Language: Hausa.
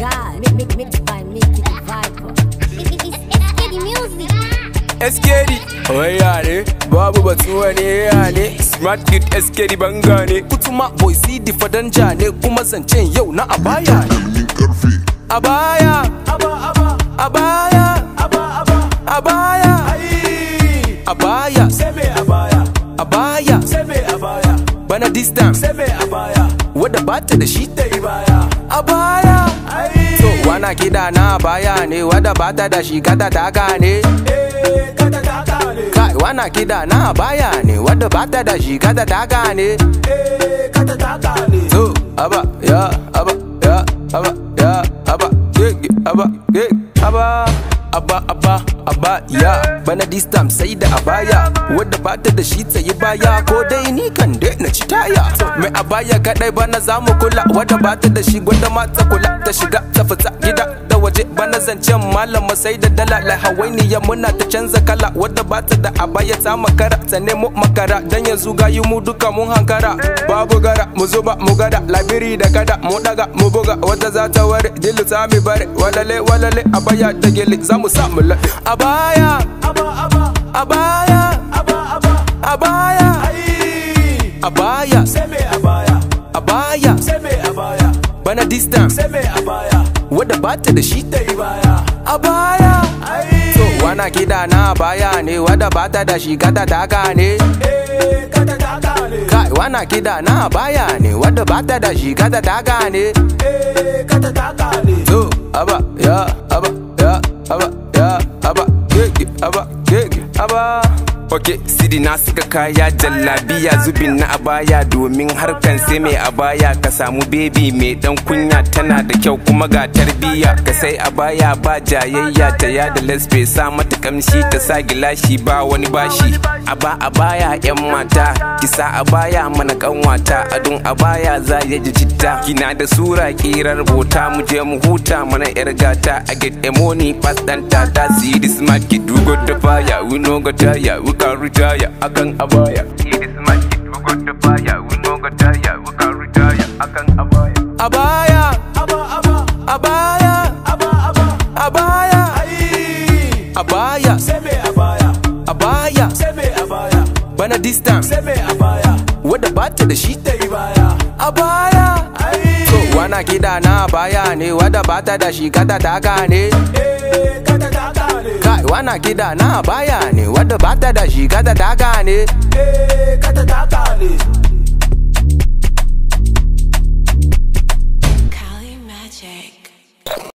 God, make, make, make by Mickey the Viper. It's, it's, it's Kitty music. SKD Waya ne babu batun wani ya ne Smart kid SKD banga ne Kutuma boy CD fadanja ne kuma zancen yau na abaya ne Abaya Abaya Abaya Abaya Abaya Bana distance Wadda bata da shi ta yi baya Abaya So wana kida na abaya ne wadda bata da shi kata taka ne Kai wana kida na abaya ne wadda bata da shi kata taka ne So aba ya aba ya aba ya aba gege aba gege aba aba aba aba ya bana this time sai da abaya wadda bata da shi tsaye baya ko dai ni kan dai na ci taya mai abaya kadai bana zamu kula wadda bata da shi gwanda mata kula ta shiga ta fita gida da waje bana zancen malama sai da dala la hawainiya muna ta canza kala wadda bata da abaya ta makara ta nemo makara dan yanzu gayi mu duka mun hankara babu gara mu zuba mu gada labiri da kada mu daga mu buga wata za ta ware dilu ta mi bare walale walale abaya da gele za mu sa mu laɗe abaya abaya abaya abaya abaya bana distance wadda bata da shi ta yi baya abaya so wana kida na abaya ne wadda bata da shi kata taka ne kai wana kida na abaya ne wadda bata da shi kata taka ne so aba ya aba ya aba ya aba gege aba gege aba Ok, sidi na suka kaya jallabiya zubin na abaya domin harkan sai mai abaya ka samu bebi mai dan kunya tana da kyau kuma ga tarbiya ka sai abaya ba jayayya ta yada lesbe sa mata kamshi ta sa gilashi ba wani bashi aba abaya yan mata kisa abaya mana kanwata adun abaya za ya ji citta kina da sura kirar bota mu je mu huta mana yar gata a get emoni pass dan tata see this smart kid we got the fire we no got tire we can retire akan abaya see this smart kid we got the fire we no got tire we can retire akan abaya abaya abaya abaya abaya abaya bana distance wadda bata da shi ta yi baya abaya so wana kida na abaya ne wadda bata da shi kata taka ne kai wana kida na abaya ne wadda bata da shi kata taka ne